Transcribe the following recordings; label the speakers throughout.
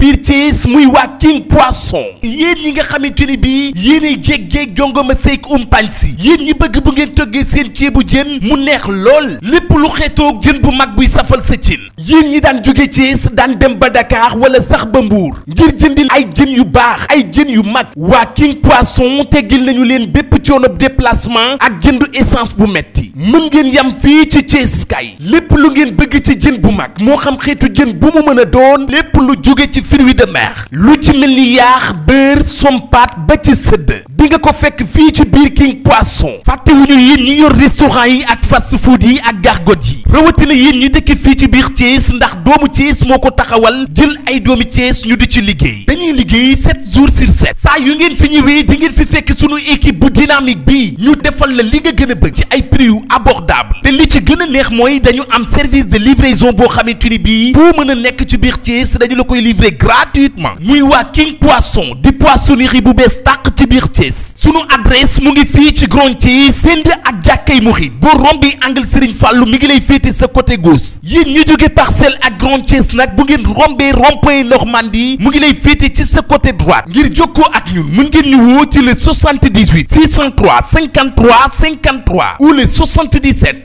Speaker 1: biir Thiès muy waa King Poisson yéen ñi nga xamante ni bii yéenay jéeg-jéeg jongoma seek umpañ si yéen ñi bëgg bu ngeen toggee seen ceebu jën mu neex lool lépp lu xeetoog jën bu mag buy safal sa cin yéen ñi daan jóge Thiès daan dem ba Dakar wala sax ba Mbuur ngir jëndil ay jën yu baax ay jën yu mag waa King Poisson teggil nañu leen bépp coono déplacement ak jëndu essence bu metti mën ngeen yam fii ci Thiès kay lépp lu ngeen bëgg ci jën bu mag moo xam xeetu jën bu mu mën a doon lépp lu jóge ci fruits de mer lu ci mel ni yaax beurre sompat ba ci sëdd bi nga ko fekk fii ci biir King Poisson fàttewuñu yéen ñi yor restaurant yi ak fast food yi ak gargot yi rawatina yéen ñi dëkk fii ci biir Thiès ndax doomu Thiès moo ko taxawal jël ay doomi Thiès ñu di ci liggéey dañuy liggéey 7 jours sur 7 saa yu ngeen fi ñëwee di ngeen fi fekk sunu équipe bu dynamique bi ñu defal la li nga gën a bëgg ci ay prix yu abordable te li ci gën a neex mooy dañu am service de livraison boo xamante ni bii foo mën a nekk ci biir Thiès dañu la koy livrer gratuitement muy waa King Poisson di poissonnerie bu bees tàq ci biir Thiès sunu adresse mu ngi fii ci Grand Thiès send ak jàkkay Muxit boo rombi angle Serigne Fallou mi ngi lay féete sa côté gauche yéen ñi jóge parcelle ak Grand Thiès nag bu ngeen rombee rond-point Normandie mu ngi lay féete ci sa côté droite ngir jokkoo ak ñun mën ngeen ñu woo ci le 78 603 53 53 ou le 77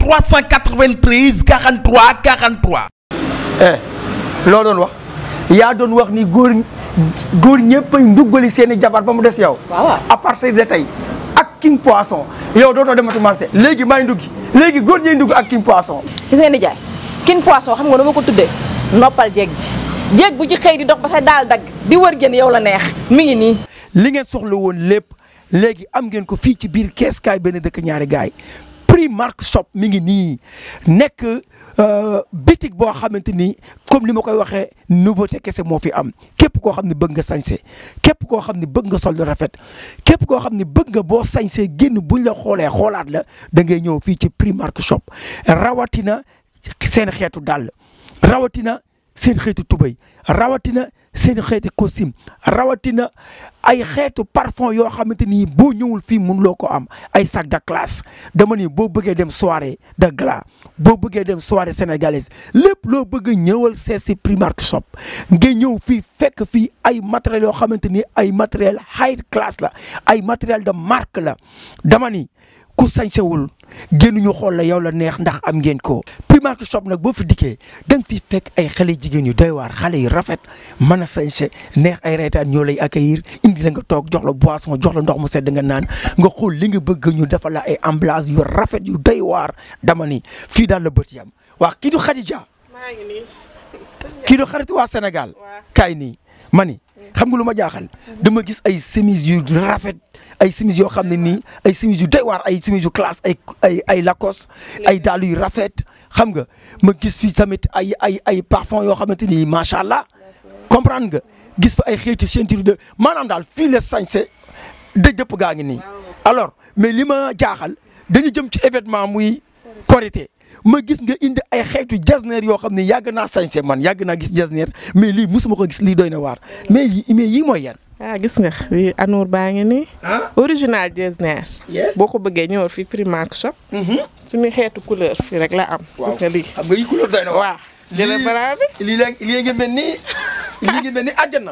Speaker 1: 393 43 43.
Speaker 2: eh loo doon wax yaa doon wax ni góor góor ñëpp ay nduggali seen i jabar ba mu des yow.
Speaker 3: waaw
Speaker 2: à partir de tey ak King Poisson yow dootoo demati marché léegi may nduggi léegi góor ñay ndugg ak King Poisson.
Speaker 3: gis ngeen di jaay King Poisson xam nga nu ma ko tuddee noppal jeeg ji jeeg bu ci xëy di dox ba sa daal dagg di wër jën yow la neex mi ngi nii.
Speaker 2: li ngeen soxla woon lépp léegi am ngeen ko fii ci biir kees kaay benn dëkk ñaari gaay Primark shop mi ngi nii nekk bitig boo xamante ni comme ni ma koy waxee nouveauté kese moo fi am képp koo xam ne bëgg nga sañse képp koo xam ne bëgg nga sol lu rafet képp koo xam ne bëgg nga boo sañsee génn buñ la xoolee xoolaat la da ngay ñëw fii ci Primark shop rawatina seen xeetu dàll rawatina seen xeetu tubay rawatina seen xeetu costume rawatina ay xeetu parfum yoo xamante ni boo ñëwul fii mënuloo ko am ay sac de classe dama ni boo bëggee dem soirée de gala boo bëggee dem soirée sénégalaise lépp loo bëgg ñëwal seet si Primark shop nga ñëw fii fekk fii ay matériels yoo xamante ni ay matériel high class la ay matériel de marque la dama ni ku sañsewul génnuñu xool la yow la neex ndax am ngeen ko Primark shop nag boo fi dikkee da nga fi fekk ay xale jigéen yu doy waar xale yu rafet mën a sañse neex ay reetaan ñoo lay accueillir indi la nga toog jox la boisson jox la ndox mu sedd nga naan nga xool li nga bëgg ñu defal la ay emballage yu rafet yu doy waar dama ni fii daal la bët yam waa kii du Khadija
Speaker 4: maa ngi nii
Speaker 2: kii du xarit waa Sénégal kaay nii ma ni xam nga lu ma jaaxal dama gis ay chemise yu rafet ay chemise yoo xam ne nii ay chemise yu doy waar ay chemise yu classe ay ay ay Lacoste ay dàll yu rafet xam nga ma gis fi tamit ay ay ay parfum yoo xamante ni macha allah comprendre nga gis fa ay xeeti ceinture de maanaam daal fii la sañse dëj dëpp gaa ngi nii alors mais li ma jaaxal dañu jëm ci événement muy Korité ma gis nga indi ay xeetu jasneer yoo xam ne yàgg naa sañse man yàgg naa gis jasneer mais lii musuma ko gis lii doy na waar mais yi mais yii mooy yan.
Speaker 4: ah gis nga wi Anour baa ngi nii
Speaker 2: ah
Speaker 4: original Getzner
Speaker 2: yes
Speaker 4: boo ko bëggee ñëwal fi Primark shop suñu xeetu couleur fii rek la am gis nga lii
Speaker 2: xam nga yi couleur doy na waar.
Speaker 4: waaw jële balaa bi
Speaker 2: lii la lii ngi mel ni lii ngi mel ni àjjana.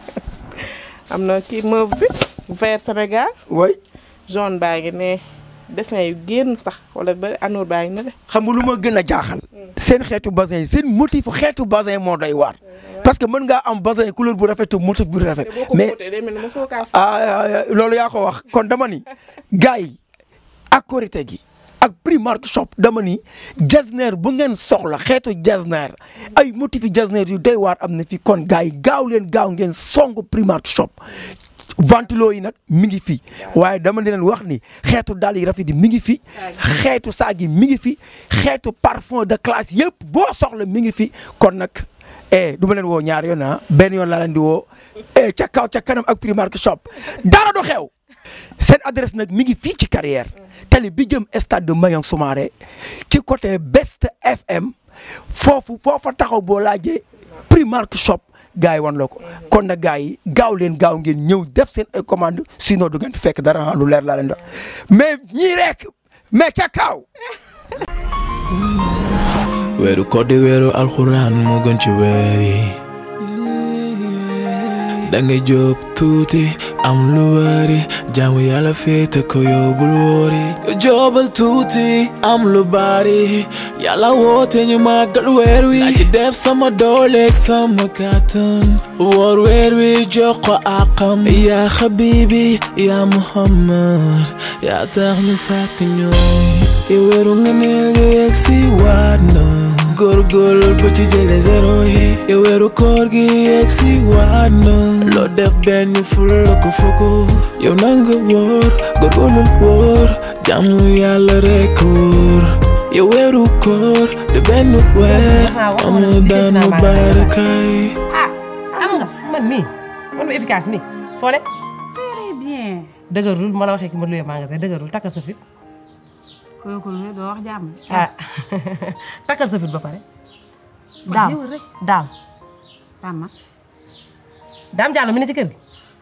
Speaker 4: am na kii mauve bi vert Sénégal
Speaker 2: way
Speaker 4: jaune baa ngi ne dessin yu génn sax wala ba Anour baa ngi ne de
Speaker 2: xam nga lu ma gën a jaaxal. seen xeetu basin yi seen motif xeetu basin moo doy waar. parce que mën ngaa am basin couleur bu rafet te motif bu rafet.
Speaker 4: te boo ko
Speaker 2: mais
Speaker 4: fóotee day mel ni mosoo kaa fóot.
Speaker 2: ah loolu yaa ko wax kon dama ni gars yi ak korité gi ak Primark shop dama ni jasner bu ngeen soxla xeetu jasner ay motifi jasner yu doy waar am na fi kon gars yi gaaw leen gaaw ngeen song Primark shop ventilo yi nag mi ngi fi waaye dama leen wax ni xeetu dàll yi rafet yi mi ngi fi xeetu saag yi mi ngi fi xeetu parfum de classe yëpp boo soxla mi ngi fi kon nag eh du ma leen woo ñaar yoon ah benn yoon laa leen di woo eh ca kaw ca kanam ak Primark shop dara du xew seen adresse nag mi ngi fii ci carrière tali bi jëm stade de Mayong Soumaré ci côté Best FM foofu foofa taxaw boo laajee Primark shop gars yi wan la ko kon nag gars yi gaaw leen gaaw ngeen ñëw def seen ay commande sinon du ngeen fi fekk dara lu leer laa leen dox mais ñii rek mais ca kaw
Speaker 5: weeru koor di weeru alxuraan moo gën ci weer yi dangay jóob tuuti am lu bari jaamu yàlla féete ko yóbbul wóori jóobal tuuti am lu bari yàlla woote ñu màggal weer wi naa ci def sama dooleeg sama kàttan woor weer wi jox ko àqam yaa xabibi yaa muhammad yaa tax ñu sàkk ñoom yow weeru nga neel nga yegg si waat na góorgóorlu ba ci jële zéro yi yow weeru koor gi yegg si waat na loo def benn ful la ko fukk yow nanga wóor góorgóorlu wóor jàmm yàlla rekk wóor yow weeru koor de benn weer am na daan mu baarakaay
Speaker 6: ah am nga man mii man ma efficace nii foo ne
Speaker 7: très bien.
Speaker 6: dëgërul ma la waxee ki ma luyee magasin dëgërul takkal sa fit
Speaker 7: kolo kolo doo wax jàmm.
Speaker 6: ah takkal sa fit ba pare daam
Speaker 7: ñëwal rek.
Speaker 6: daam
Speaker 7: Tama.
Speaker 6: daam jàll mi ne ci kër gi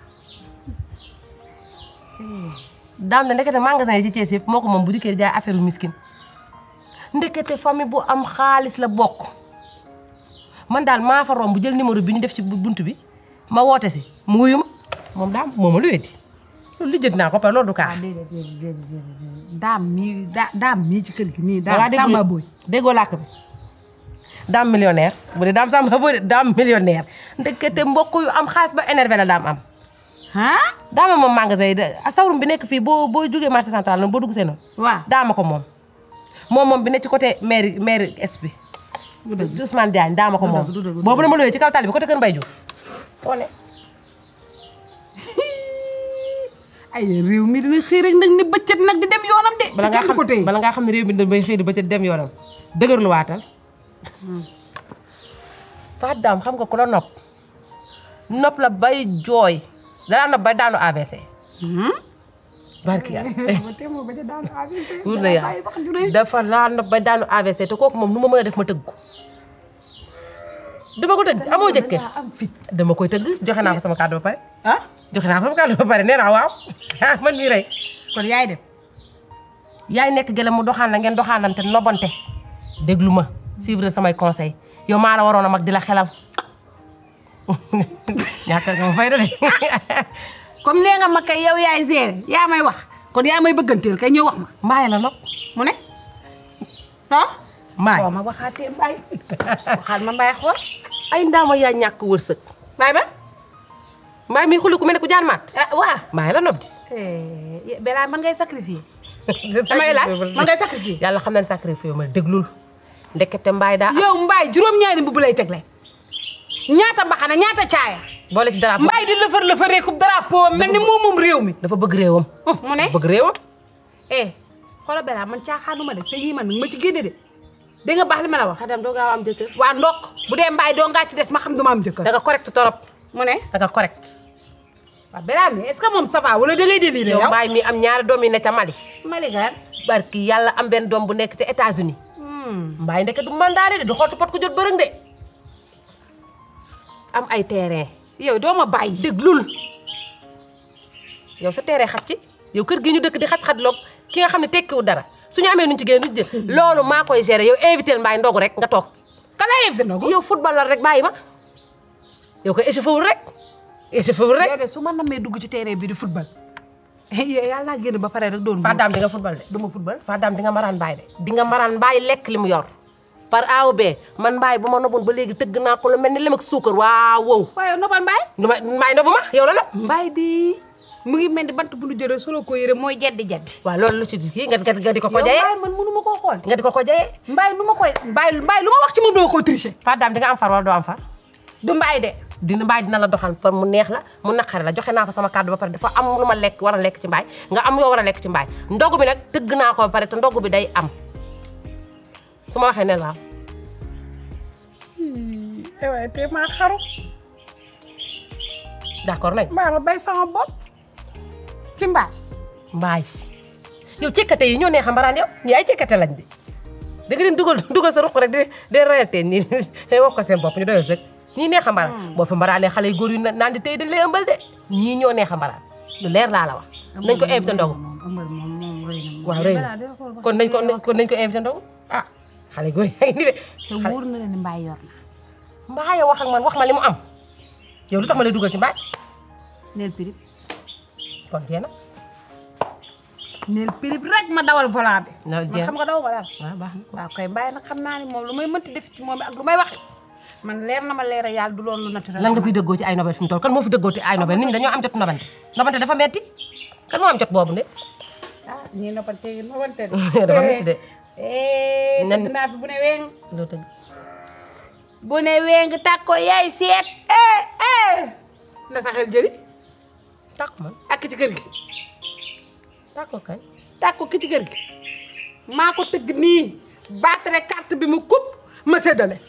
Speaker 6: daam ne ndekete magasin yi ci Thiès yëpp moo ko moom bu dikkee di jaay affaire miskin ndekete famille bu am xaalis la bokk man daal maa fa romb bu jël numéro bi ñu def ci bunt bi ma woote si mu wuyu ma moom daam moo ma luwee di loolu li jënd naa ko par loolu du kaa
Speaker 7: ah déedéet déedéet déedéet déedéet daam mii da daam mii ci kër gi nii.
Speaker 6: Voilà,
Speaker 7: daam
Speaker 6: dégg
Speaker 7: Samba
Speaker 6: nga-
Speaker 7: Boy.
Speaker 6: déggoo làkk bi daam millionnaire bu dee daam Samba Boy de daam millionnaire ndekete mbokk yu am xaalis ba énervé la daam am
Speaker 7: ah.
Speaker 6: daama moom magasin yi de sawrum bi nekk fii boo boo jógee marché central na boo dugg seen
Speaker 7: waaw.
Speaker 6: daama ko moom moom moom bi ne ci côté mairie mairie est bi Ousmane Diagne daama ko moom
Speaker 7: du dëgg, du dëgg.
Speaker 6: boobu la ma looyee ci kaw tali bi côté Kër Mbaye Diouf fone
Speaker 7: ay réew mi dina xëy rek nag ni bëccëg nag di dem yoonam de.
Speaker 6: bala ngaa
Speaker 7: kenn du ko téye.
Speaker 6: xam bala ngaa xam ne réew mi da bay xëy di ba ca dem yoonam dëgër lu waatal faat daam xam nga ku la nopp nopp la bay jooy danaa nopp bay daanu AVC barki yàlla wur na yàlla dafa laa nopp bay daanu AVC te kooku moom nu ma mën a def ma tëgg ko dama ko tëgg amoo jëkkër
Speaker 7: am fit.
Speaker 6: dama koy tëgg joxe naa fa sama kàddu ba pare
Speaker 7: ah.
Speaker 6: joxe naa fa sama kàddu ba pare nee naa waaw ah man mii rey
Speaker 7: kon yaay dem.
Speaker 6: yaay nekk gëlëm mu doxaan la ngeen doxaanante nobante déglu ma suivre samay conseil yow maa la waroon a mag di la xelal ñàkk nga ma fay da de
Speaker 7: comme nee nga ma kay yow yaay gérer yaa may wax kon yaa may bëgganteel kay ñëw wax ma
Speaker 6: mbaay la nopp
Speaker 7: mu ne. ah.
Speaker 6: mbaay
Speaker 7: soo ma waxaatee mbaay. waxaat ma mbaay xool.
Speaker 6: ay ndaama yaa ñàkk wërsëg
Speaker 7: mbaay ba.
Speaker 6: mbaay mi xuli ku mel ne ku jaan maat
Speaker 7: ah waa.
Speaker 6: mbaay la nopp di
Speaker 7: Bella man ngay sacrifier. damay laaj man ngay sacrifier.
Speaker 6: yàlla xam na ne sacrifice ma déglul ndekete mbaay daa
Speaker 7: yow mbaay juróom-ñaari mbubb lay tegle. ñaata mbaxana ñaata caaya.
Speaker 6: boole ci dara
Speaker 7: mbaay di lëfër lëfëree coupe drapeau mel ni moom moom réew mi.
Speaker 6: dafa bëgg réewam
Speaker 7: mu ne.
Speaker 6: bëgg réewam
Speaker 7: eh xoolal Bella man caaxaanuma de sa yii man ma ci génne de. dégg nga baax li ma la wax.
Speaker 6: xadam doo gaaw am jëkkër
Speaker 7: waa ndokk bu dee mbaay doo ngaa ci des ma xam duma am jëkkër.
Speaker 6: da nga correct torop
Speaker 7: mu ne.
Speaker 6: da nga correct
Speaker 7: waaw Bella mi est-ce que moom ça va wala da ngay déliré
Speaker 6: yow
Speaker 7: yow.
Speaker 6: mbaay mi am ñaari doom yi ne ca Mali
Speaker 7: Maligar.
Speaker 6: barki yàlla am benn doom bu nekk te États-Unis mbaay ndeke du mandaare de du xottu pot ku jot bërëng de am ay terrain
Speaker 7: yow doo ma bàyyi.
Speaker 6: déglul yow sa terrain xat ci yow kër gi ñu dëkk di xat-xat loog ki nga xam ne tekkiwu dara suñu amee nuñ ci génn duñ jël loolu maa koy gérer yow invité mbaay ndogu rek nga toog
Speaker 7: ka lay invité na ko.
Speaker 6: yow footballeur rek bàyyi ma yow ko échauffé wul rek échauffé wul rek
Speaker 7: yow de su ma namee dugg ci terrain bi di football. yàlla naa génn ba pare rek doon.
Speaker 6: Faa daam di nga football de du ma football Faa daam di nga maraan mbaay de di nga maraan mbaay lekk li mu yor par A ou B man mbaay bu ma noboon ba léegi tëgg naa ko lu mel ni lem ak suukar waaw wow
Speaker 7: waaye nopal mbaay.
Speaker 6: du ma mbaay nobu ma yow la nopp
Speaker 7: mbaay di mu ngi mel ni bant bu nu jëlee solo ko yére mooy jeddi jeddi.
Speaker 6: waaw loolu lu ci kii nga nga di ko ko
Speaker 7: yow
Speaker 6: jayee
Speaker 7: mbaay man mënu ma koo xool.
Speaker 6: nga di ko ko jayee
Speaker 7: mbaay nu ma koy mbaay mbaay lu ma wax ci moom doo ko tricher.
Speaker 6: Faa daam di nga am far wala doo am far
Speaker 7: du mbaay de.
Speaker 6: dina mbaay dina la doxal par mu neex la mu naqare la joxe naa fa sama kàddu ba pare dafa am lu ma lekk war a lekk ci mbaay nga am yoo war a lekk ci mbaay ndogu bi nag tëgg naa ko ba pare te ndogu bi day am su ma waxee ne waaw
Speaker 7: waaye te maa xaru.
Speaker 6: d'accord nañ
Speaker 7: mbaay ma bay sama bopp. ci mbaay.
Speaker 6: mbaay yow cekkate yi ñoo neex a mbaraan yow ñii ay cekkate lañ di da nga leen dugal dugal sa ruq rek di di rayante nii wax ko seen bopp ñu doyoo sëg ñii neex a mbaraan boo fi mbaraanee xale yu góor yu naan di tey dañ lay ëmbal de ñii ñoo neex a mbaraan lu leer laa la wax nañ ko invité ndogu waaw rëy na kon nañ ko kon nañ ko invité ndogu ah xale yu góor yaa ngi nii de
Speaker 7: te wóor na leen ni mbaay yor na.
Speaker 6: mbaaye wax ak man wax ma li mu am yow lu tax ma lay dugal ci mbaaj
Speaker 7: neel pirip
Speaker 6: kon jeex na
Speaker 7: neel pirip rek ma dawal volant bi
Speaker 6: na
Speaker 7: man
Speaker 6: jeex
Speaker 7: xam nga daw ma daal
Speaker 6: waaw baax na
Speaker 7: waaw koy bàyyi nag xam naa ni moom lu may mënti def ci moom ak lu may waxe man leer na ma leer a yàlla du loolu lu naturel
Speaker 6: lan nga fiy dëggoo ci ay nobel fi mu toll kan moo fi dëggoo ci ay nobel nit ñi dañoo am jot nobante nobante dafa metti kan moo am jot boobu de
Speaker 7: ah ñii noppante yi noppante
Speaker 6: dafa metti de
Speaker 7: eh
Speaker 6: Nan-
Speaker 7: tëgg naa fi bu ne weeng
Speaker 6: loo tëgg
Speaker 7: bu ne weeng tàkko yaay seet eh eh la sa xel jëli
Speaker 6: tàkk man
Speaker 7: ak ci kër gi
Speaker 6: tàkk ko kañ
Speaker 7: tàkko ki ci kër gi maa ko tëgg nii battre carte bi mu coupe ma séddale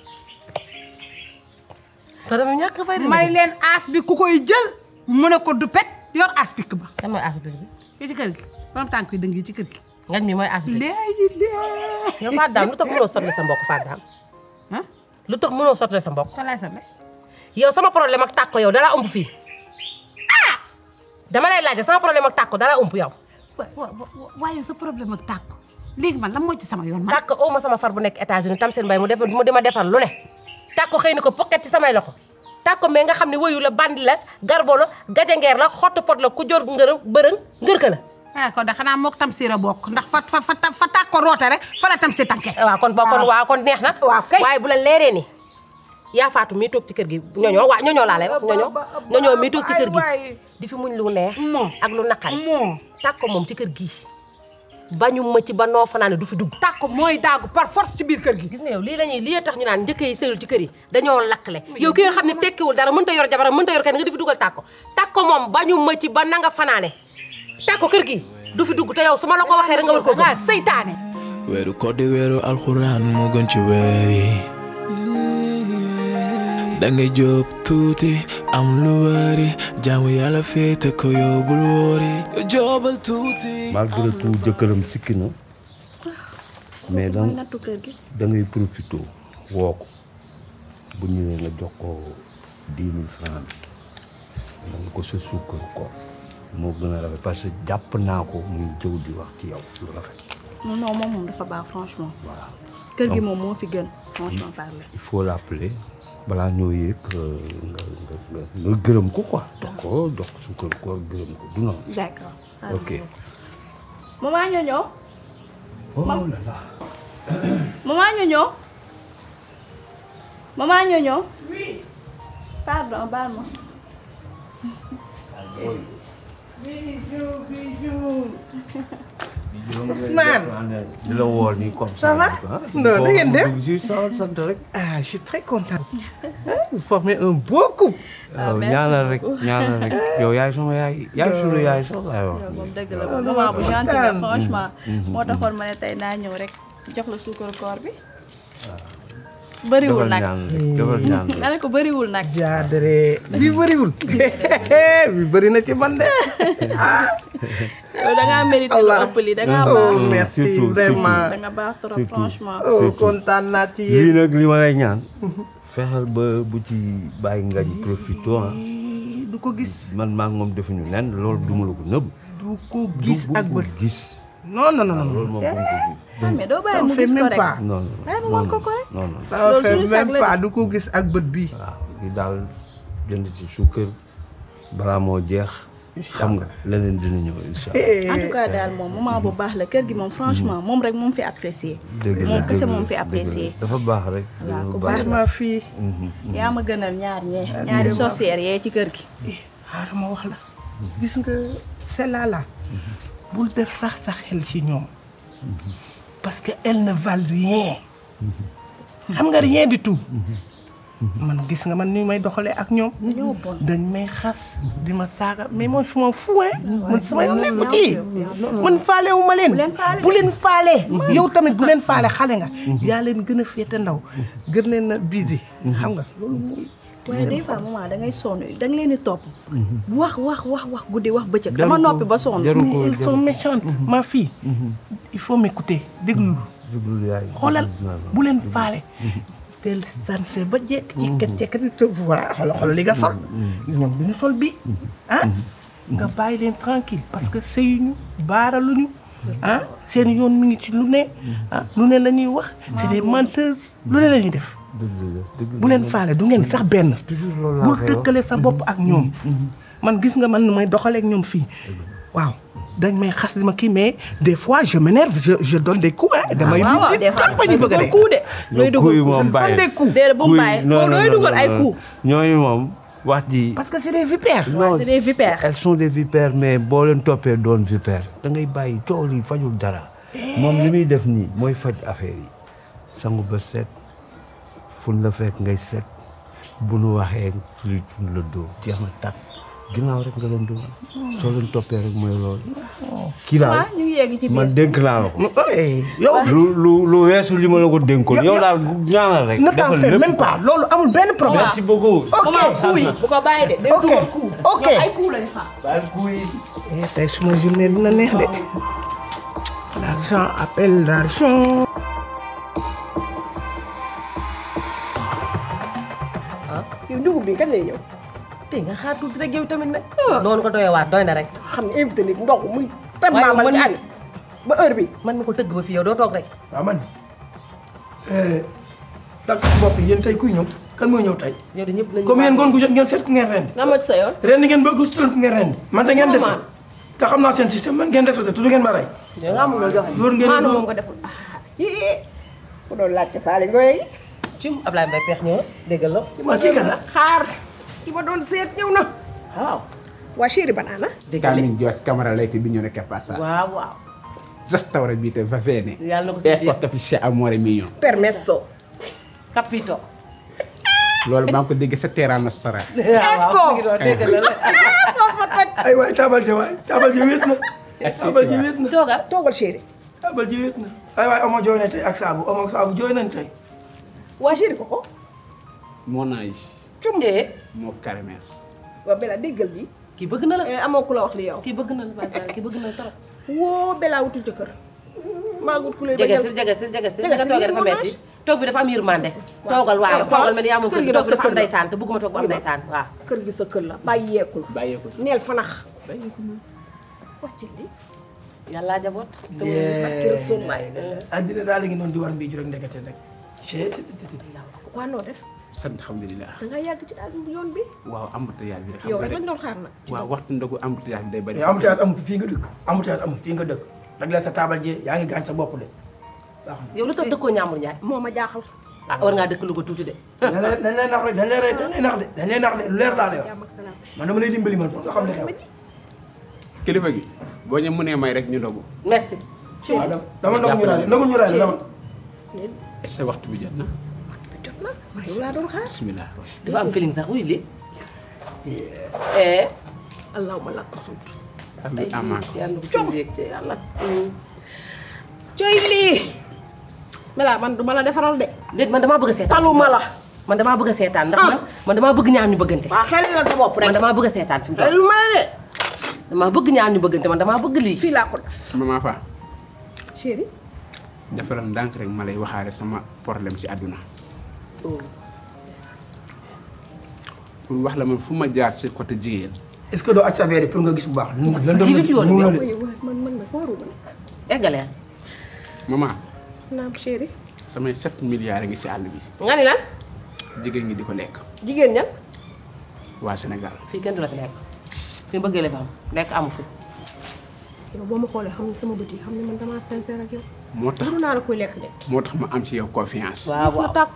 Speaker 6: te dama ñàkk fay
Speaker 7: ma ne leen aas bi ku koy jël mu ne ko du pet yor aas pikk ba
Speaker 6: kan mooy asibili bi
Speaker 7: ki ci kër gi borom tànk yi dëng yi ci kër gi
Speaker 6: ngañ mi mooy asibili
Speaker 7: léegi léegi
Speaker 6: yow Fatou Dame lu tax mënoo sotle sa mbokk Fatou Dame
Speaker 7: ah
Speaker 6: lu tax mënoo sotle sa mbokk
Speaker 7: fa laay sonne
Speaker 6: yow sama problème ak tàkko yow dalaa ëmp fii ah dama lay laaj sama problème ak tàkko dalaa ëmp yow
Speaker 7: wa wa wa- waaye sa problème ak tàkk léegi man lan moo ci sama yoon man
Speaker 6: tàkk oo ma sama far bu nekk États-Unis tam seen mbay mu def mu di ma defar lu ne tàkko xëy na ko poket ci samay loxo tàkko mais nga xam ne woyu la bandi la garbo la gajangeer la xottu pot la ku jor ngërë bërëng ngërka la
Speaker 7: ah kon de xanaa mook tam siira bokk ndax fa fa fa fa tàkk ko roote rek fa la tam si tànke
Speaker 6: waaw kon boo kon waaw kon neex na
Speaker 7: waaw kay.
Speaker 6: waaye bu la leeree ni yaa faatu mii toog ci kër gi ñoñoo waa ñoñoo laa lay wax ñoñoo ñoñoo mii toog ci kër gi di fi muñ lu neex
Speaker 7: moo
Speaker 6: ak lu naqari
Speaker 7: moo
Speaker 6: tàkko moom ci kër gii bañu ma ci ba noo fanaane du fi dugg
Speaker 7: tàkk mooy daagu par force ci biir kër gi
Speaker 6: gis nga yow lii la ñuy lii tax ñu naan njëkk yi sëyul ci kër yi dañoo lakkle yow ki nga xam ne tekkiwul dara mënta yor jabaram mënta yor kenn nga di fi dugal tàkko tàkko moom bañu ma ci ba nanga fanaane tàkko kër gi du fi dugg te yow su ma la ko waxee rek nga war ko
Speaker 7: nga
Speaker 6: gëm
Speaker 7: seytaane
Speaker 5: weeru koor di weeru alxuraan moo gën ci weer yi dangay jóob tuuti am lu bari jaamu yàlla féete ko yóbbul wóori joobal tuuti
Speaker 8: malgré tout jëkkëram sikki na mais da da ngay profité woo ko bu ñëwee nga jox ko dix mille francs bi nga ko sa sukkar ko moo gën a rafet parce que jàpp naa ko muy jëw di wax ci yow lu rafet
Speaker 9: non non moom moom dafa baax franchement
Speaker 8: voilà
Speaker 9: kër gi moom moo fi gën franchement parler
Speaker 8: il faut l'appeler balaa ñoo yëg nga nga nga nga gërëm ko quoi jox ko jox ko sukkar ko gërëm ko du noonu
Speaker 9: d'accord
Speaker 8: ok
Speaker 9: maman ñoño
Speaker 8: oh là là
Speaker 9: maman ñoño maman ñoño oui pardon baal ma
Speaker 10: Ousmane.
Speaker 8: di la woo nii comme ça.
Speaker 10: Ça va Non, da ngeen def
Speaker 8: Je suis sant rek.
Speaker 10: Ah, je suis très contente. Vous formez un beau couple.
Speaker 8: yow ñaanal rek ñaanal rek yow yaay sama yaay yaay sunu yaay sax laay wax.
Speaker 9: yow moom dëgg la moom maman bu gentil la franchement moo taxoon ma ne tey naa ñëw rek jox la suukar koor bi bëriwul
Speaker 8: defal
Speaker 9: nag
Speaker 8: ñaan rek defal ñaan rek.
Speaker 9: nga ne ko bëriwul nag
Speaker 10: jaadare bi bëriwul bi bëri na ci man de
Speaker 9: yow da ngaa mérité lu ëpp lii da ngaa
Speaker 10: oh
Speaker 9: baax
Speaker 10: merci
Speaker 8: Surtout,
Speaker 10: vraiment
Speaker 9: da nga baax trop
Speaker 8: Surtout.
Speaker 9: franchement
Speaker 10: oh
Speaker 8: surtout.
Speaker 10: kontaan naa ci
Speaker 8: lii
Speaker 10: yéen
Speaker 8: nag li ma lay ñaan. fexeel ba bu ci bàyyi ngañ profité ah.
Speaker 10: du ko gis
Speaker 8: man maa ngi moom defuñu lenn loolu duma la ko nëbb.
Speaker 10: du ko gis
Speaker 8: du
Speaker 10: ak
Speaker 8: bu ko
Speaker 10: bët
Speaker 8: gis.
Speaker 10: non non non non
Speaker 8: loolu moom bu ko gis.
Speaker 9: ah mais doo bàyyi
Speaker 10: ça
Speaker 9: mu
Speaker 10: fait
Speaker 9: gis ko
Speaker 10: même
Speaker 9: rek
Speaker 10: pas
Speaker 8: non non
Speaker 9: Bàyyi ma
Speaker 8: non
Speaker 9: wan ko ko rek.
Speaker 8: non non.
Speaker 10: ça
Speaker 9: Loolu
Speaker 10: fait
Speaker 9: suñu sag
Speaker 10: même
Speaker 9: la
Speaker 10: pas
Speaker 9: de.
Speaker 10: du ko gis ak bët bi
Speaker 8: waaw li daal jënd ci suukar balaa moo jeex. xam nga leneen dina ñëw incha allah.
Speaker 9: en tout cas daal moom moment bu baax la kër gi moom franchement moom rek moom fi apprécié
Speaker 8: dëgg la
Speaker 9: moom kese
Speaker 8: dëgg la,
Speaker 9: moom fi
Speaker 8: dëgg la.
Speaker 9: apprécié
Speaker 8: dafa baax rek.
Speaker 9: waaw ku
Speaker 8: dafa
Speaker 9: baax la
Speaker 10: ma fii
Speaker 9: yaa ma gënal ñaar ñee ñaari sorcières yee ci kër gi
Speaker 10: xaaral ma wax la gis nga celle-là là bul def sax sa xel ci ñoom parce que elles ne valent rien xam nga rien du tout man gis nga man ni may doxalee ak ñoom
Speaker 9: ñoo bon
Speaker 10: dañ may xas di ma saaga mais moi je m'en fous hein man sama yoon nekku ci man faale wu ma leen bu leen faale yow tamit bu leen faale xale nga yaa leen gën a féete ndaw gën leen a busy xam nga loolu mooy
Speaker 9: waaye des fois maman da ngay sonn da nga leen di topp wax wax wax wax guddi wax bëccëg dama noppi ba sonn
Speaker 8: jaru
Speaker 10: mais
Speaker 8: ko
Speaker 10: elles sont méchantes ma fille il faut m'écouter déglu
Speaker 8: jublu yaay.
Speaker 10: xoolal bu leen faale teel sanse ba jekk jekkat jekkati te voilà xoolal xoolal li nga sol ñoom du ñu sol bi ah nga bàyyi leen tranquille parce que sëyuñu baaraluñu ah seen yoon mi ngi ci lu ne ah lu ne la ñuy wax c'est des menteuses lu ne la ñuy def bu leen faale du ngeen sax benn bul tëkkale sa bopp ak ñoom man gis nga man nu may doxaleek ñoom fii waaw dañ may xas di ma kii mais des fois je m'énerve je je donne des coups hein damay
Speaker 9: waaw waaw des fois
Speaker 10: tàmpa ñu bëgg a dee
Speaker 9: coup de looy dugal
Speaker 8: kuy
Speaker 9: coup
Speaker 8: moom
Speaker 9: je
Speaker 8: bàyyi
Speaker 9: donne des coups déedéet bu mu bàyyi foo looy dugal ay coups
Speaker 8: ñooñu moom wax ji
Speaker 10: parce que c'est des vipères
Speaker 8: non
Speaker 9: c'est des vipères
Speaker 8: elles sont des vipères mais boo leen toppee doon vipère da ngay bàyyi tool yi fajul dara moom li muy def nii mooy faj affaire yi sangu ba set fun la fekk ngay set bu nu waxee luy fun la dóor jeex na tàkk ginnaaw rek nga leen dóor soo leen toppee rek mooy loolu kii daal
Speaker 9: ñu ngi yegg ci biir
Speaker 8: man dénk naa la ko
Speaker 10: yow
Speaker 8: lu lu lu weesu li ma la ko dénkoon yow daal ñaanal rek
Speaker 10: ne t'en
Speaker 8: defal
Speaker 10: fais
Speaker 8: lépp
Speaker 10: même pas loolu amul benn problème
Speaker 8: merci beaucoup
Speaker 9: comment coup yi bu ko bàyyi de day
Speaker 10: ok
Speaker 9: dugal coup
Speaker 10: ok
Speaker 9: ñoom ay coup lañu fa
Speaker 10: Eh, tey suma journée dina neex de l'argent appelle l'argent
Speaker 7: yow dugub bi kañ lay ñëw
Speaker 6: tey nga xaar tuuti rek yow tamit nag. noonu ko doyee waat doy na rek.
Speaker 7: xam ne invité nit ndox muy tam
Speaker 6: waaye
Speaker 7: maamal
Speaker 6: man
Speaker 7: ci ànd ba heure bi
Speaker 6: man mi ko tëgg ba fii yow doo toog rek.
Speaker 2: waaw man dak bopp yéen tey kuy ñëw kan mooy ñëw tey
Speaker 6: yow de ñëpp lañu.
Speaker 2: comme yéen ngoon gu jot ngeen seet ku ngeen rendi
Speaker 9: nga ma ci sa yoon
Speaker 2: rendi ngeen bëgg student ku ngeen rendi man da ngeen dese te xam naa seen système man ngeen dese te tudd ngeen ma rey
Speaker 6: yow nga amul loo joxe.
Speaker 2: loolu ngeen
Speaker 7: maanu moom nga deful ah yii ku doon laajte faale ngooy
Speaker 6: ci Ablaye Mbaye peex ñëw na déggal la.
Speaker 2: ma kii kan la
Speaker 7: xaar ki ma doon seet ñëw na
Speaker 6: waaw.
Speaker 7: waa chéri banana
Speaker 6: déggal li
Speaker 11: Carmen Dios Camaralete Bignone che passa.
Speaker 6: waaw waaw.
Speaker 11: Restaurante va bene.
Speaker 6: yàlla na ko si
Speaker 11: Ecco capisce amore mio.
Speaker 7: permesso
Speaker 6: capito.
Speaker 11: Loolu maa ngi ko dégg sa terrain nostra.
Speaker 6: waaw mi ngi doon déggal la.
Speaker 2: ay waay taabal ji waay taabal ji wéet na taabal ji wéet na
Speaker 6: toogal.
Speaker 7: toogal chéri
Speaker 2: taabal ji wéet na ay waay omo jooy na tey ak saabu omo ak saabu jooy nañ tey
Speaker 7: waa chéri ko ko
Speaker 11: Mon âge.
Speaker 7: cum
Speaker 6: eh
Speaker 11: moo caramel.
Speaker 7: waa Bella déggal bi
Speaker 6: kii bëgg na la.
Speaker 7: Eh, amoo ku la wax li yow
Speaker 6: kii bëgg na la Baye Fall kii bëgg na la trop.
Speaker 7: woo Bella wutul jëkkër maa gut ku lay
Speaker 6: jege
Speaker 7: bañal
Speaker 6: si jege si jege si
Speaker 7: Jege
Speaker 6: nga
Speaker 7: si
Speaker 6: toogee
Speaker 7: lii
Speaker 6: dafa
Speaker 7: moo
Speaker 6: metti toog bi dafa am yërmande. toogal waaw
Speaker 7: Eh,
Speaker 6: toogal mel ni yaa moom
Speaker 7: kër
Speaker 6: kër
Speaker 7: gi
Speaker 6: gi toog
Speaker 7: dafa
Speaker 6: dafa am
Speaker 7: kër la.
Speaker 6: ndeysaan te bëgguma toog bu am ndeysaan waaw.
Speaker 7: kër gi sa kër la bàyyeekul
Speaker 11: Bàyyeekul.
Speaker 7: neel fanax
Speaker 11: Bàyyeekul.
Speaker 7: wàcc li
Speaker 6: yàlla jaboot.
Speaker 7: barki Rasulullah
Speaker 2: addina daal la ngi noonu di war mbii ju rek ndekete nag chet
Speaker 7: waa noo def
Speaker 11: sant alhamdulilah.
Speaker 7: da nga yàgg ci daal yoon bi
Speaker 11: waaw embouteillage bi rek. xam
Speaker 7: yow
Speaker 11: nga
Speaker 7: rek lañ
Speaker 11: rek
Speaker 7: doon xaar nag
Speaker 11: waaw waxtu ndogu embouteillage bi day bari.
Speaker 2: embouteillage amul fii nga dëkk embouteillage amul fii nga dëkk rek la sa taabal ji yaa ngi gaañ sa bopp de waaw
Speaker 6: yow lu tax dëkkoo Ñaamur Njaay.
Speaker 7: moo ma jaaxal
Speaker 6: ah war ngaa dëkk Louga tuuti de.
Speaker 2: dañ lay dañ lay nax rek dañ lay dañ lay nax de dañ lay nax de lu leer laa lay wax
Speaker 7: jàmm ak salaam
Speaker 2: man dama lay dimbali man pour nga xam ne xew
Speaker 11: kilifa gi boo ñu mënee may rek ñu ndogu.
Speaker 6: merci.
Speaker 2: waaw dama dama ndogu ñu raay ndogu ñu raay la dama
Speaker 11: est-ce que waxtu bi jot na.
Speaker 7: jot na ma yow laa doon xaar
Speaker 11: bismillah.
Speaker 6: dafa am feeling sax wuy li eh.
Speaker 7: allahuma lakk suut
Speaker 11: Abi amaa ko.
Speaker 6: yàlla bu ci yéeg ci yàlla.
Speaker 7: coy lii Bella man du ma la defaral de
Speaker 6: déet man damaa bëgg a seetaan.
Speaker 7: taluma la
Speaker 6: man damaa bëgg a seetaan ndax man man damaa bëgg ñaar ñu bëggante.
Speaker 7: waa xel la sa bopp rek
Speaker 6: man damaa bëgg a seetaan fi mu toll.
Speaker 7: lu ma la de
Speaker 6: damaa bëgg ñaar ñu bëggante man damaa bëgg lii.
Speaker 7: fii laa ko def
Speaker 11: maman Fa
Speaker 7: chéri
Speaker 11: defaral ndànk rek ma lay waxaale sama problème ci àdduna. pour wax la man fu ma jaar ci côté jigéen.
Speaker 2: est-ce que doo aj sa verre yi pour nga gis bu baax nu lan
Speaker 6: Kii du yoon bi
Speaker 2: mu
Speaker 6: yow.
Speaker 2: la de
Speaker 7: waaye waaye man man nag waruma nag
Speaker 6: eggalee.
Speaker 11: maman
Speaker 7: naam chéri
Speaker 11: samay 7 milliards ngi ci àll bi
Speaker 7: nga ni lan
Speaker 11: jigéen ñi di ko lekk
Speaker 7: jigéen ñan
Speaker 11: waa Sénégal.
Speaker 6: fii kenn du la fi lekk. fi bëggee la fi am lekk amu fi.
Speaker 7: yow boo ma xoolee xam ne sama bët yi xam ne man damaa sincère ak yow
Speaker 11: moo tax
Speaker 7: duru naa la koy lekk de
Speaker 11: moo tax ma am ci yow confiance.
Speaker 6: waaw
Speaker 7: ma
Speaker 6: waaw.
Speaker 7: tàkk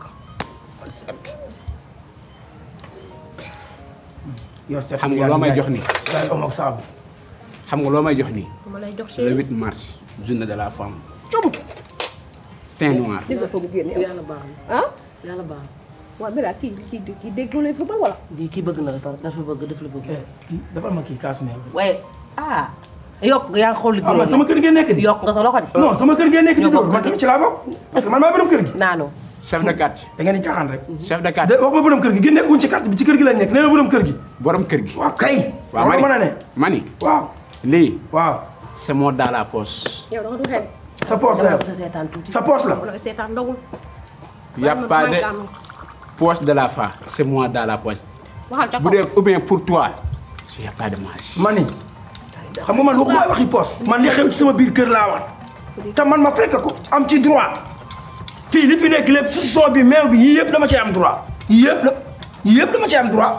Speaker 2: yor set
Speaker 11: xam nga loo may jox nii
Speaker 2: daal omo ak saabu
Speaker 11: xam nga loo may jox nii
Speaker 7: dama lay jox
Speaker 11: le
Speaker 7: chéri
Speaker 11: 8 mars journée de la femme
Speaker 7: cum
Speaker 11: teint noir
Speaker 7: gis nga fa bu génne yow
Speaker 6: yàlla baax na
Speaker 7: ah
Speaker 6: yàlla baax na.
Speaker 7: waaw Bella kii kii kii déggoo lay football wala
Speaker 6: lii kii bëgg na la trop dafa bëgg daf la bëgg.
Speaker 2: eh kii defal ma kii kaas meew
Speaker 6: waaye ah. yokk nga yaa ngi xool li
Speaker 2: ah man sama kër ngeen nekk di
Speaker 6: yokk nga sa loxo de.
Speaker 2: non sama kër ngeen nekk di
Speaker 6: Ñoo
Speaker 2: dóor
Speaker 6: bokk
Speaker 2: man tamit ci laa bokk parce que man maa borom kër gi
Speaker 6: naanoo.
Speaker 11: chef de quartier
Speaker 2: da ngeen di caaxaan rek
Speaker 11: chef de
Speaker 2: de
Speaker 11: quartier
Speaker 2: wax ma borom kër gi gi nekkuñ ci carte bi ci kër gi lañ nekk nee na borom kër gi
Speaker 11: borom kër gi
Speaker 2: waaw kay
Speaker 11: waaw
Speaker 2: loolu mën a ne
Speaker 11: mani
Speaker 2: waaw
Speaker 11: lii
Speaker 2: waaw
Speaker 11: c'est mon dans la poche
Speaker 7: yow da nga du xel
Speaker 2: sa poos la
Speaker 6: dama
Speaker 2: yow
Speaker 6: bëgg a seetaan tuuti.
Speaker 2: sa poos la
Speaker 7: wala seetaan ndogul
Speaker 11: y a pas de poche de la femme c'est moi dans la poche
Speaker 7: waxal ca
Speaker 11: bu
Speaker 7: kaw
Speaker 11: dee ou bien pour toi y a pas de marge
Speaker 2: mani xam nga man waxuma waxi poos man li xew ci sama biir kër laa wax te man ma fekk ko am ci droit fii li fi nekk lépp su son bi meew bi yii yëpp dama ci am droit yii yëpp la yii yëpp dama ci am droit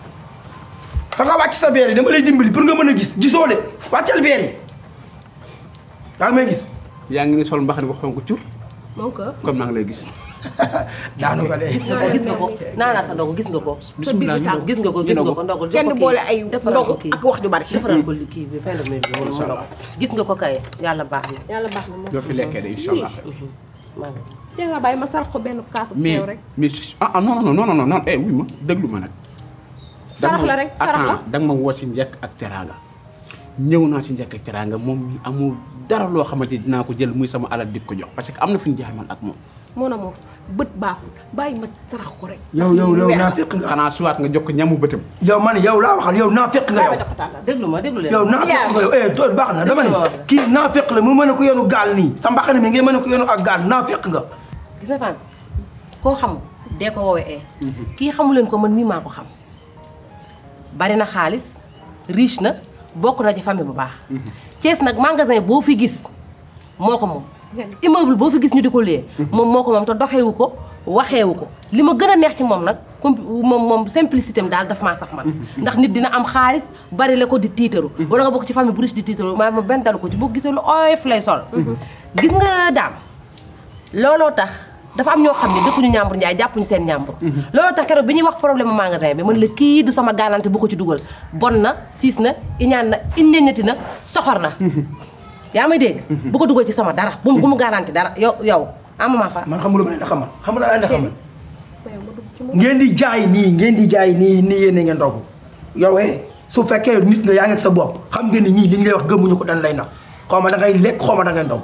Speaker 2: fa nga wàcc sa verre yi dama lay dimbali pour nga mën a gis gisoo de wàccal verre yi yaa ngi may gis
Speaker 11: yaa ngi ni sol mbaxane bu xonk cur
Speaker 6: moom ko
Speaker 11: comme maa ngi lay gis.
Speaker 2: daanu ko de
Speaker 6: gis nga ko gis nga ko naanaa sa ndogu gis nga ko sa biir bi tàng gis nga ko gis nga ko ndogul
Speaker 7: kenn du boole ay ndogu ak wax ju bari
Speaker 6: defaral ko li kii bi fay la muy bi mu ndog gis nga ko kay yàlla baax na
Speaker 7: yàlla baax na moom
Speaker 11: doo fi lekkee de incha allah.
Speaker 6: maa ngi
Speaker 7: dégg nga bàyyi ma sarax ko benn kaasu
Speaker 11: mais
Speaker 7: teew rek
Speaker 11: mais ah ah non non non non non eh wuy ma déglu ma nag.
Speaker 7: sarax la rek sarax la
Speaker 11: da nga ma woo ci njëkk ak teraanga ñëw naa ci njëkk ak teraanga moom mi amul dara loo xamante ni dinaa ko jël muy sama alal di ko jox parce que am na fu ñu jaar man ak moom.
Speaker 7: moo na moom bët baaxul bàyyi ma sarax ko rek
Speaker 2: yow yow yow naa fekk nga
Speaker 11: xanaa suwaat nga jox ko ñamu bëtam.
Speaker 2: yow man yow laa waxal yow naa fekk nga yow
Speaker 6: déglu ma déglu leen
Speaker 2: yow naa fekk nga yow eh tool baax na dama ne kii naa fekk la mu mën a ko yenu gaal nii sa mbaxane mi ngay mën a ko yenu ak gaal naa fekk nga
Speaker 6: gis nga fan koo xamul dee ko woowee ee kii xamu leen ko man mii maa ko xam bari na xaalis riche na bokk na ci famille bu baax Thiès nag magasin boo fi gis moo ko moom immeuble boo fi gis ñu di ko liyee moom moo ko moom te doxewu ko waxeewu ko li ma gën a neex ci moom nag com moom moom simplicité am daal daf maa saf man ndax nit dina am xaalis bari la ko di tiitaru wala nga bokk ci famille bu riche di tiitaru maa ma benn dalu ko ci boo gisee lu oyof lay sol gis nga daam looloo tax dafa am ñoo xam ne dëkkuñu ñàmbur njaay jàppuñu seen ñàmbur looloo tax keroog bi ñuy wax problème magasin bi man la kii du sama gaalante bu ko ci dugal bon na siis na iñaan na iññeñati na soxor na yaa may dégg bu ko dugal ci sama dara bu mu bu mu garanti dara yow yow amama fa
Speaker 2: man xamul ma ne xamal xamul naa ne xamal ngeen di jaay nii ngeen di jaay nii nii yéene ngeen ndogu yow eh su fekkee nit nga yaa ngi ak sa bopp xam nga ni ñii li ñu lay wax gëmuñu ko dañ lay nax xaw ma da ngay lekk xaw ma da ngay ndog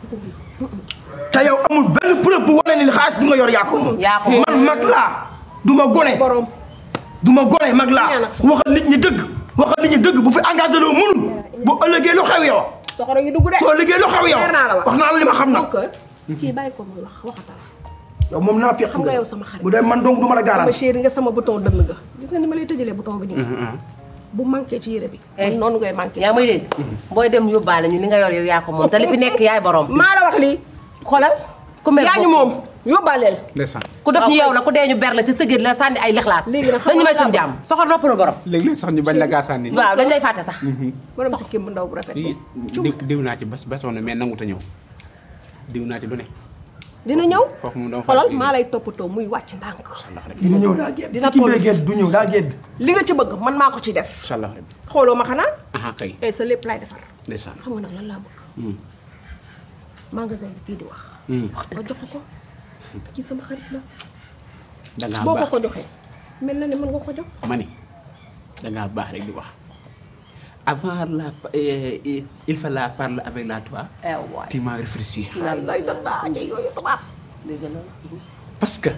Speaker 2: te yow amul benn preuve bu wane ni xaalis bi nga yor yaa ko moom
Speaker 6: yaa ko moom.
Speaker 2: man mag laa du ma gone du ma gone mag laa waxal nit ñi dëgg waxal nit ñi dëgg bu fi engagé loo mënul bu ëllëgee lu xew yow
Speaker 7: soxoro yi dugg de
Speaker 2: soo liggéey lu xew yow
Speaker 7: leer naa la wax
Speaker 2: wax naa la li ma xam nag
Speaker 7: kii bàyyi ko muy wax waxatal
Speaker 2: yow moom naa fekk
Speaker 7: xam nga yow sama xarit
Speaker 2: bu dee man donc du ma la
Speaker 7: sama
Speaker 2: garanti
Speaker 7: chéri nga sama bouton dënn nga gis nga ni ma lay tëjalee bouton bi nii bu manqué ci yére bi man noonu ngay manqué
Speaker 6: yaa may dégg booy dem yóbbaale ñu li nga yor yow yaa ko moom te li fi nekk yaay borom
Speaker 7: maa la wax lii
Speaker 6: xoolal ku mer
Speaker 7: yaa ñu moom yóbbaaleel
Speaker 11: ndeysaan
Speaker 6: ku def ñu yow la ku dee ñu ber la ci sëgét la sànni ay lexlaas
Speaker 7: Léegi nag xam
Speaker 6: dañu may
Speaker 7: nga
Speaker 6: suñu jàmm soxor nopp na borom
Speaker 11: léeg-léeg sax ñu bañ la gaasaan ni
Speaker 6: waaw dañ lay fàtte sax
Speaker 7: borom si kim bu ndaw bu rafet
Speaker 11: diw diw naa ci bas basoon na mais nangu ta ñëw diw naa ci lu ne
Speaker 7: dina ñëw
Speaker 11: foofu moom dama
Speaker 7: xolal
Speaker 11: fàttali
Speaker 7: maa lay toppatoo muy wàcc ndànk
Speaker 2: dina ñëw daa gedd
Speaker 7: Dina
Speaker 2: si ki
Speaker 7: toll
Speaker 2: bee gedd du ñëw daa gedd
Speaker 7: li nga ci bëgg man maa ko ci def
Speaker 11: incha allah rabbi
Speaker 7: xooloo ma xanaa
Speaker 11: aha kay
Speaker 7: eh sa lépp laay defar
Speaker 11: ndeysaan
Speaker 7: xam nga nag lan laa bëgg
Speaker 11: Hmm.
Speaker 7: magasin bi kii di wax
Speaker 11: Hmm.
Speaker 7: nga jox ko ko kii sama xarit la
Speaker 11: dangaa
Speaker 7: boo ko
Speaker 11: baax
Speaker 7: ko joxee mel na ne mën nga ko jox
Speaker 11: ma ni dangaa baax rek di wax avant la eh, il faut la parler avec la toi tu m'as réfléchi
Speaker 7: lay da daa ja yooyu tubaab
Speaker 6: dégg na
Speaker 11: parce que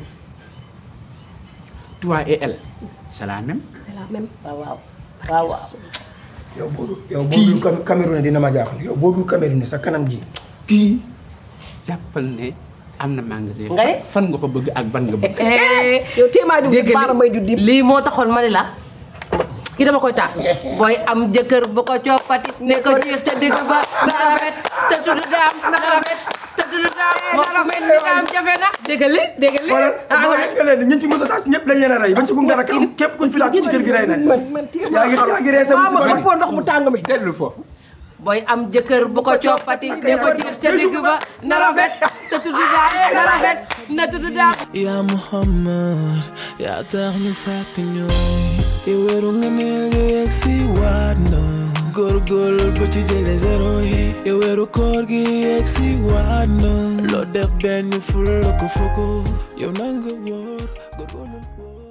Speaker 11: toi et elle c'est la même
Speaker 7: c'est la même
Speaker 6: waaw waaw waaw waaw
Speaker 2: yow boo dul yow boo dul Cam- Cameroun dina ma jaaxal yow boo dul Cameroun sa kanam ji
Speaker 11: kii jàppal ne am na magasin
Speaker 6: Nga ne?
Speaker 11: fan nga ko bëgg ak ban nga bëgg
Speaker 7: yow téemaa ju
Speaker 6: dégg
Speaker 7: baara may ju dib
Speaker 6: lii moo taxoon ma ne la kii dama koy taasu booy am jëkkër bu ko coppati ne ko jiix ca digg ba na rafet te tudd daam na rafet te tudd daam moo ko mel ni daam jafe na déggal li déggal li
Speaker 2: xoolal boo nga leen ñi ci mos a taaj ñëpp dañ leen a rey bañ ci kum dara kam képp kuñ fi laaj ci kër gi rey nañ
Speaker 7: man man téemaa
Speaker 2: yaa ngi yaa ngi ree sa
Speaker 7: maa ma
Speaker 2: musiba
Speaker 7: xëppoo ndox mu tàng mi
Speaker 11: dellu foofu
Speaker 6: booy am jëkkër bu ko coppati ne ko jiix ca digg ba na rafet te tudd daam na rafet na tudd daam
Speaker 5: yaa Muhammad yaa tax ñu sàkk ñooy yow weeru nga neel nga yegg si waat na góorgóorlu ba ci jële zéro yi yow weeru koor gi yegg si waat na loo def benn ful la ko fukk yow nanga wóor góorgóorlu wóor